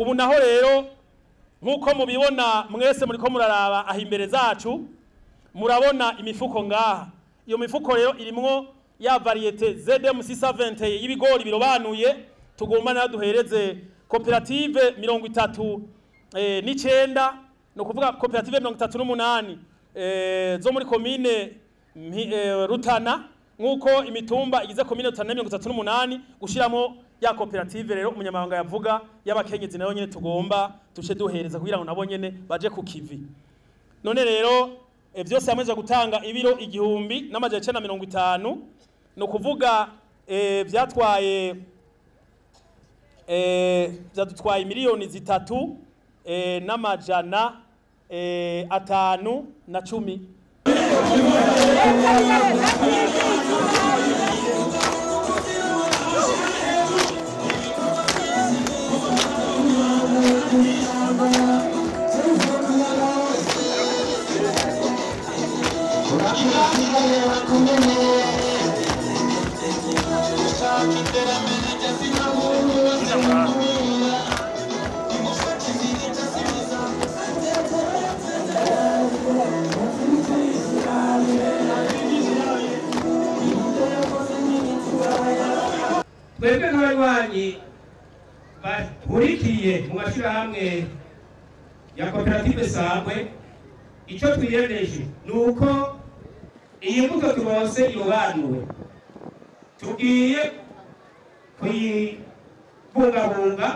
ubu naho rero nk'uko mubibona mwese muriko muraraba aho imbere zacu murabona imifuko ngaha iyo mifuko rero irimwo ya variyete ZM 620 y'ibigori birobanuye tugomba nayo duhereze koperative mirongo itatu eh, n'icenda ni ukuvuga koperative mirongo itatu n'umunani eh, zo muri komine Mpi- eh, Rutana nk'uko imitumba igize komine Rutana mirongo itatu n'umunani gushiramo ya koperative rero umunyamabanga yavuga y'abakenyezi nayo nyene tugomba tuce duhereza kugira ngo nabo nyene baje ku kivi none rero eh, vyose hamwe gutanga ibiro igihumbi n'amajana icenda na mirongo itanu ni ukuvuga eh, vyatwaye eh, vyadutwaye miliyoni zitatu eh, n'amajana eh, atanu na cumi twebwe nk'abanywanyi bahurikiye mu mashyirahamwe ya koperative sangwe icyo twiyemeje ni uko iyi mbuto turonse irobanuwe tugiye kuyibungabunga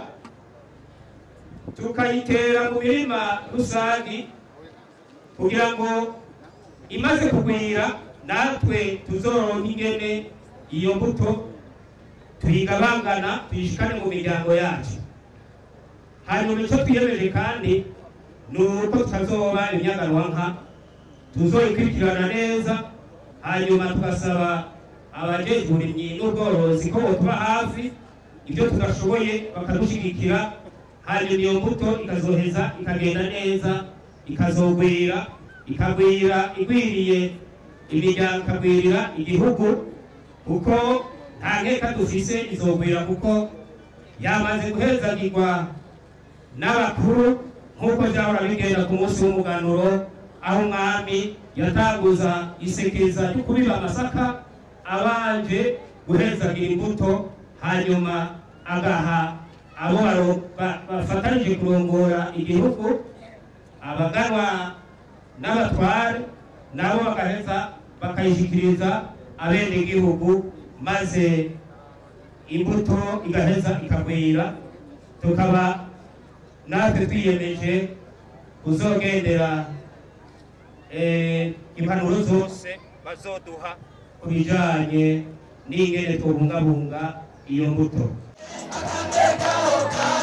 tukayitera mu mirima rusangi kugira ngo imaze kugwira natwe tuzoronka ingene iyo mbuto tuyigabangana tuyishikane mu miryango yacu hanyuma icyo twiyemeje kandi ni uko tutazoba imyagaruwanka tuzoyikurikirana neza hanyuma tugasaba abajejwe uburimyi n'ubworozi ko botuba hafi ibyo tudashoboye bakadushyigikira hanyuma iyo mbuto ikazoheza ikagenda neza ikazogwira ikagwira igwiriye imiryango ikagwirira igihugu kuko nta nkeka dufise izogwira kuko yamaze guhezagirwa n'abakuru nk'uko byahora bigenda ku munsi w'umuganuro aho umwami yatanguza isekeza ryo kubiba amasaka abanje guhezagira imbuto hanyuma agaha abo baro- ba- bafatanije kurongora igihugu abaganwa n'abatware nabo bagaheza bakayishyikiriza abenegihugu maze imbuto igaheza ikagwira tukaba natwe twiyemeje kuzogendera eh, impanuro zose bazoduha ku bijanye n'ingene tubungabunga iyo mbuto Akateka